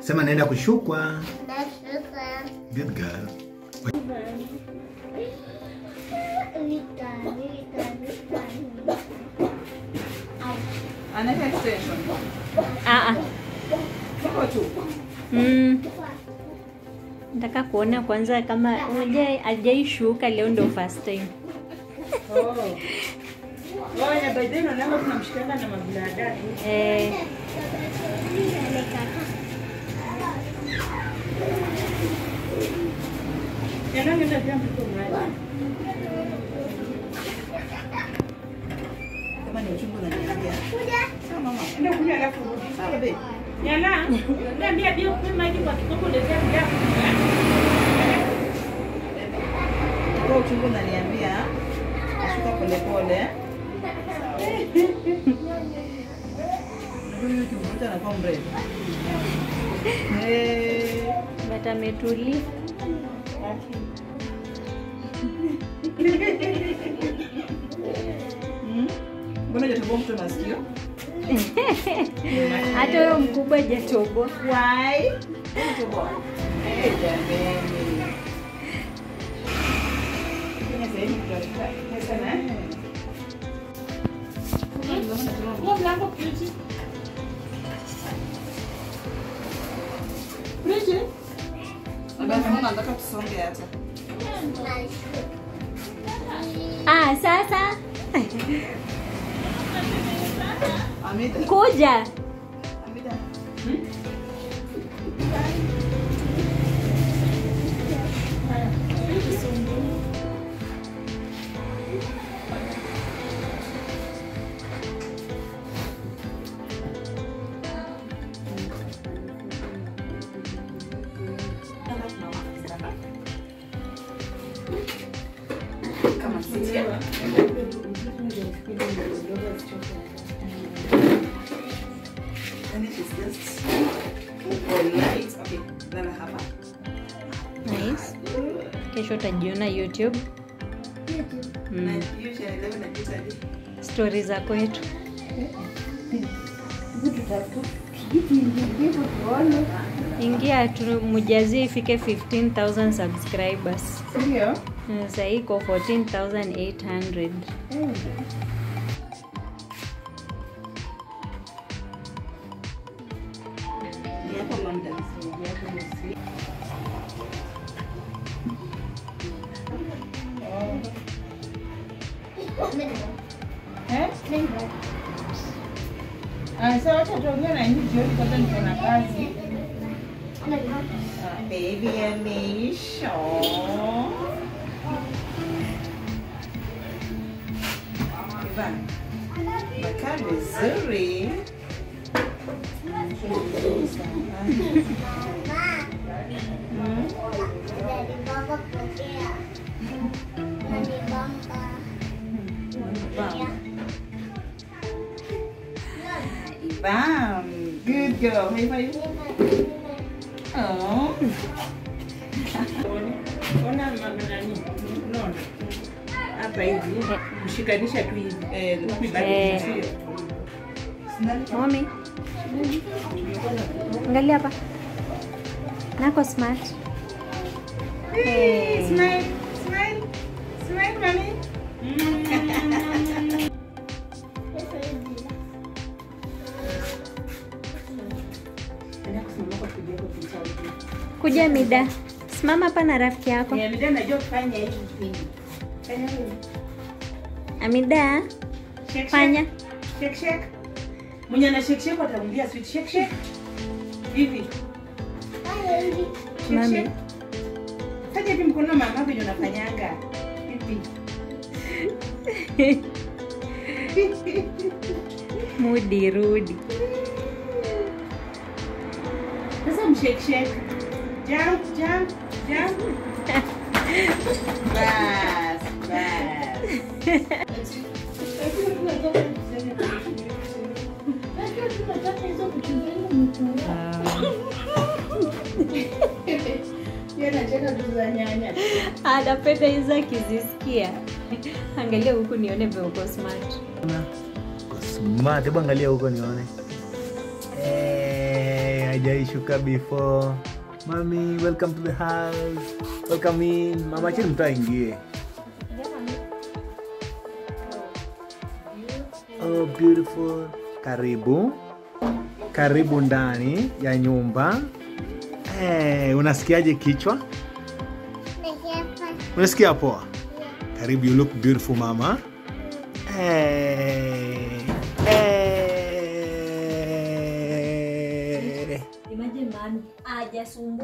Sema naenda kushukwa. Nashuka. Good girl. Vita, vita, vita. Au. Anaweka extension. Ah, ah. Iko tu. Mm. Nataka kuona kwanza kama unajua hajaishuka leo ndo first time. Oh. Oh, ya by then unaona tunamshikanga na mabladani. Eh, Yanaenda pia mtoto mmoja. Kama ni uchungu na niambia. Sawa mama. Ndio kuja alafu rudi. Sawa babe. Yana, niambia bio kwa maji kwa kikombe ndio ndio. Kwa uchungu na niambia. Nashuka pole pole. Huyu kimvuta anakuwa mrefu. Eh. but ametulia. Mm. Mbona hujatoboa mtu masikio? Hata huyo mkubwa hajatoboa. Why? Hujatoboa. Eh, jameni. Kenya sasa hivi tunataka pesa na Kwa mlango please. Please. Baba mama nataka tusonge hata. Ah, sasa Amida. kuja. Amida. Kama sisi. And it is just polite. Okay, lala hapa. Nice. Kesho utajiona YouTube. Na Mm. usually leo najiita hadi Stori za kwetu. Ingia tu mujazie ifike 15000 subscribers. Ndio. Na Sasa hii iko 14800. Ni hapo London. Eh? Ah, sasa wacha tuongee na nyinyi jioni kwanza niko na kazi. Ah, baby Alicia. Ivan. Makaa vizuri. Mm. Bam. Good girl. High five. Oh. Ona mama nani? Unaona? Hapa hivi. Mshikanisha tu hivi. Eh, Huku ibaki Eh. sio? Mommy. Angalia hapa. Nako smart. Hey, smile. Smile. Smile, mommy. Enda kusimama kwa kuja kwa picha hivi. Kuja mida. Simama hapa na rafiki yako. Ya mida najua kufanya hivi kipindi. Fanya hivi. Amida, Shake, shake. fanya. Shake shake. Mwenye ana shake shake atamwambia sweet shake shake. Hivi. Shake, Mami. shake. Fanya hivi mkono mama venye unafanyanga. Hivi. Mudi rudi. Sasa mshake shake. Jump, jump, jump. Bas, bas. Yeye anacheka tu za nyanya. Anapenda hizo akizisikia. Angalia huku nione vile uko smart. Smart, hebu angalia huko nione. Eh, hujaishuka before. Mami, welcome to the house. Welcome in. Mama chini mtu aingie. Oh, beautiful. Karibu. Karibu ndani ya nyumba. Eh, unasikiaje kichwa? Unasikia poa? Karibu, you look beautiful mama. Eh. Eh. Imagine mami hajasumbua